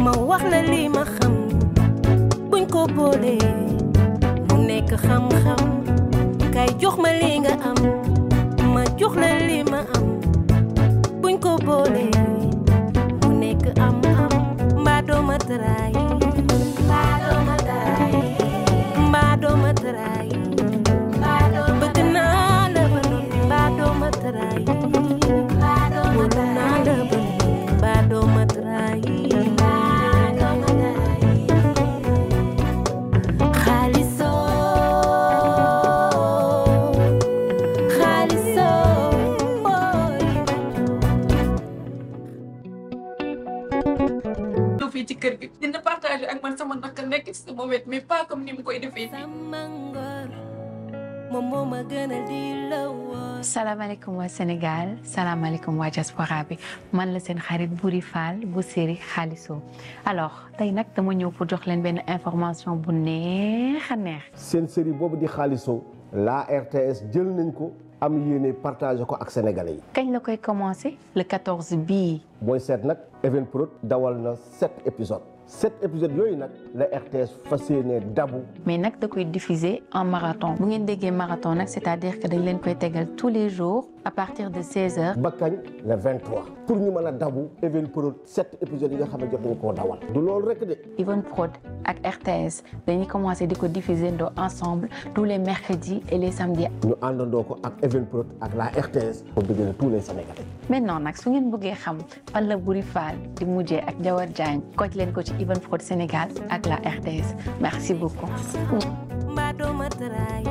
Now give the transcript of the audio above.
ma wax la li ma xam buñ ko boolee mu nekk xam-xam kay jox ma li nga am ma jox la li ma am buñ ko boolee mu nekk am-am mbaa doo ma tëraay mbaa doo ma tëraay mbaa doo ma tëraay bëgg naa la ba noppi mbaa doo ma tëraay wóolu naa la ba noppi mbaa doo ma tëraay xaalisoo xaalisoo ooy ñëw fii ci kër gi dina partager ak man sama naka nekk ci sama wet mais pas comme ni mu koy defee fii. sama ngor moom moo ma gënal di la woon salaamaaleykum waa Sénégal salaamaaleykum waa diaspora bi man la seen xarit Boury Fall bu série Xaalisoo alors tey nag dama ñëw pour jox leen benn information bu neex a neex seen série boobu di xaalisoo la RTS jël nañ ko am yéene partagé ko ak sénégalais yi kañ la koy commencé le 14 bii booy seet nag Evenprod dawal na sept épisodes sept épisodes yooyu nag la RTS fas yéene dabu mais nag da koy diffuser en marathon bu ngeen déggee marathon nag c'est-à-dire que dañ leen koy tegal tous les jours à partir de 16 heures ba kañ le 23 pour ñu mën a dabu Evenprod sept épisodes yi nga xam ne jot nañ koo dawal du loolu rek de Even Prod ak RTS dañuy commencer di ko diffuser ndoo ensemble tous les mercredis et les samedis ñu àndandoo ko ak Evenprod ak la RTS pour bëggee tous les sénégalais maintenant nag su ngeen bëggee xam fan la Boury Fall di mujjee ak Jawar Diagne koj leen ko ci Even Prod Sénégal ak la RTS merci beaucoup mbaa doo ma tëraay